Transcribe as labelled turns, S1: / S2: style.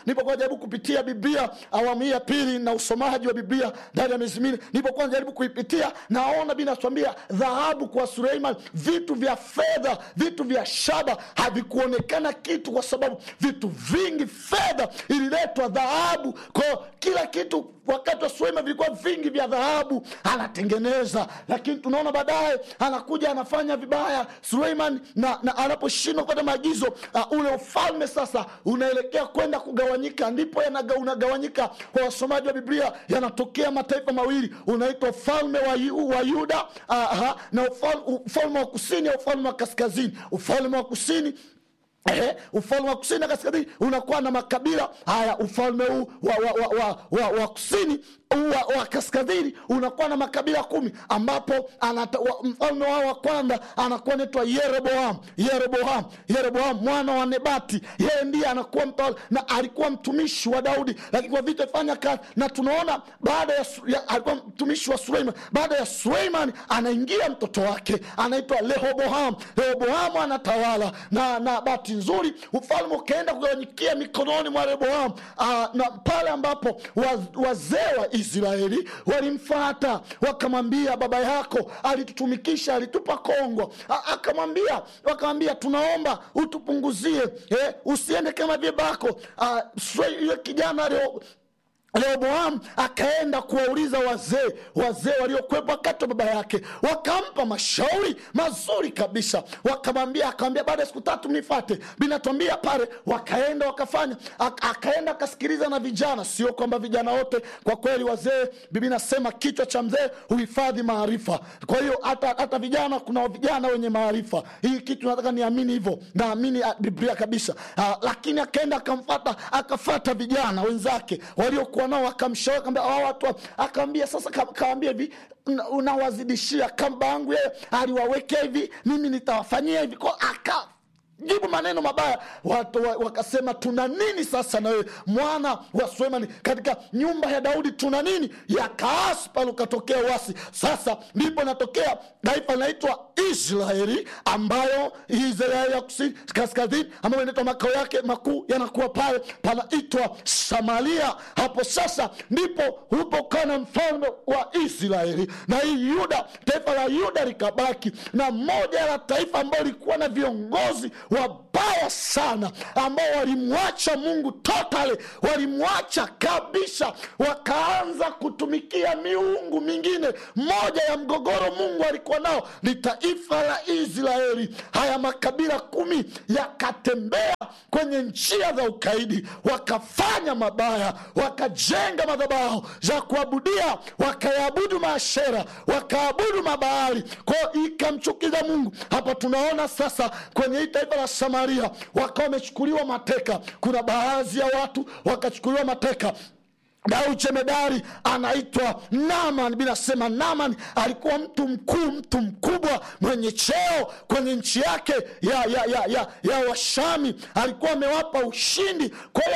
S1: nilipokuwa najaribu kupitia biblia awamu hii ya pili na usomaji wa biblia ndani ya miezi minne nilipokuwa najaribu kuipitia naona binatuambia dhahabu kwa suleiman vitu vya fedha vitu vya shaba havikuonekana kitu kwa sababu vitu vingi fedha ililetwa dhahabu kwao kila kitu wakati wa suleiman vilikuwa vingi vya dhahabu anatengeneza lakini tunaona baadaye anakuja anafanya vibaya suleiman na, na anaposhindwa kupata maagizo uh, ule ufalme sasa unaelekea kwenda kugawanyika ndipo yanaga, unagawanyika kwa wasomaji wa biblia yanatokea mataifa mawili unaitwa ufalme wa, yu, wa yuda uh, na ufalme, ufalme wa kusini au ufalme wa kaskazini ufalme wa kusini Eh, ufalme wa kusini na kaskazini unakuwa na makabila haya ufalme huu wa, wa, wa, wa, wa, wa kusini wa, wa kaskazini unakuwa na makabila kumi ambapo anata, wa, mfalme wao wa kwanza anakuwa naitwa yeroboam yeroboam yeroboam mwana wa nebati yeye ndiye anakuwa mtawala na alikuwa mtumishi wa daudi lakini kwa vita fanya kazi na tunaona baada ya, ya alikuwa mtumishi wa suleiman baada ya suleiman anaingia mtoto wake anaitwa rehoboam rehoboam anatawala na na bahati nzuri ufalme ukaenda kugawanyikia mikononi mwa rehoboam na pale ambapo wazee wa israeli walimfata wakamwambia baba yako alitutumikisha alitupa kongwa akamwambia wakamwambia tunaomba utupunguzie eh, usiende kama vyebako yule kijana leo rehoboam akaenda kuwauliza wazee wazee waliokwepa wakati wa baba yake wakampa mashauri mazuri kabisa wakamwambia akamwambia baada ya siku tatu mnifate binatwambia pale wakaenda wakafanya akaenda akasikiliza na vijana sio kwamba vijana wote kwa kweli wazee bibi nasema kichwa cha mzee huhifadhi maarifa kwa hiyo hata, hata vijana kuna vijana wenye maarifa hii kitu nataka niamini hivyo naamini biblia kabisa uh, lakini akaenda akamfata akafata vijana wenzake waliokuwa nao akamshauri akamwambia hawa watu akaambia sasa kaambia hivi unawazidishia kamba yangu yeye aliwawekea hivi mimi nitawafanyia hivi ko aka jibu maneno mabaya watu wakasema tuna nini sasa na wewe mwana wa sulemani katika nyumba ya daudi tuna nini yakaasi pale ukatokea wasi sasa ndipo natokea taifa linaitwa israeli ambayo israeli ya kusini kaskazini ambayo inaitwa makao yake makuu yanakuwa pale panaitwa samaria hapo sasa ndipo ulipokaa na mfalme wa israeli na hii yuda taifa la yuda likabaki na moja la taifa ambayo likuwa na viongozi wabaya sana ambao walimwacha mungu totally walimwacha kabisa wakaanza kutumikia miungu mingine moja ya mgogoro mungu alikuwa nao ni taifa la israeli haya makabila kumi yakatembea kwenye njia za ukaidi wakafanya mabaya wakajenga madhabahu za kuabudia wakayaabudu maashera wakaabudu mabaali kwao ikamchukiza mungu hapa tunaona sasa kwenye hii taifa la samaria wakawa wamechukuliwa mateka kuna baadhi ya watu wakachukuliwa mateka na uchemedari anaitwa naman binasema naman alikuwa mtu mkuu mtu mkubwa mwenye cheo kwenye nchi yake ya ya ya ya, ya washami alikuwa amewapa ushindi kwa hiyo